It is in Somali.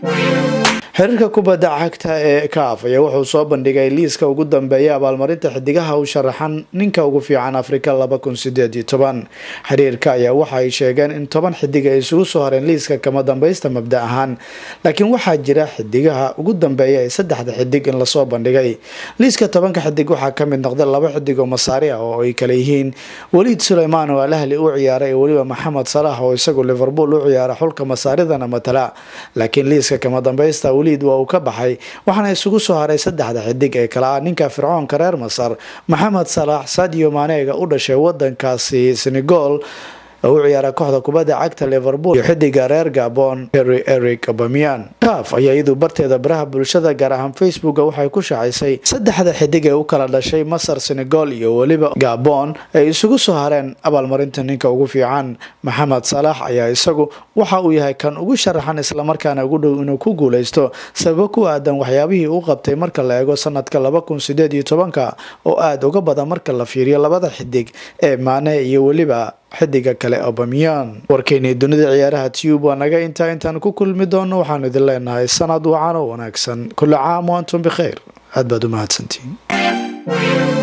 xiriirka kubadda cagta ee kaaf ayaa wuxuu soo bandhigay liiska ugu dambeeya abaalmarinta xidigaha u sharaxan ninka ugu fiican afrika laba kun sideed iyo toban xiriirka ayaa waxa ay sheegeen in toban xidig ay isugu soo hareen liiska kama dambaysta mabda ahaan laakiin waxaa jira xidigaha ugu dambeeya ee saddexda xidig in lasoo bandhigay liiska tobanka xidig waxaa kamid noqda laba xidig oo masaari ah oo ay kale yihiin waliid suleymaan oo alahli u ciyaara iyo weliba maxamed salax oo isagu liverpool u ciyaara xulka masaaridana matala laakiin liiska kama dambaysta waliid waa uu ka baxay waxaana isugu soo haray saddexda xidig ee kale ah ninka fircoonka reer masar maxamed salax sadio maneega u dhashay wadankaasi senegal oo u ciyaara kooxda kubadda cagta liverpool iyo xidiga reer gabon henry eric abamian kaaf ayaa iyadu barteeda baraha bulshada gaar ahaan facebooka waxay ku shacaysay saddexda xidig ee u kala dhashay masar senegal iyo weliba gabon ay isugu soo hareen abaalmarinta ninka ugu fiican maxamed salax ayaa isagu waxa uu yahay kan ugu sharaxan islamarkaana ugu dhow inuu ku guuleysto sababo ku aadan waxyaabihii uu qabtay marka la eego sanadka laba kun sideed iyo tobanka oo aada uga badan marka la fiiriyo labada xidig ee maane iyo weliba xidiga kale obamiyan warkeynii dunida ciyaaraha tube waa naga intaa intaan ku kulmi doono waxaanu idin leenahay sanad wacan oo wanaagsan kulli caam wa antum bikhayr aad baad u mahadsantiin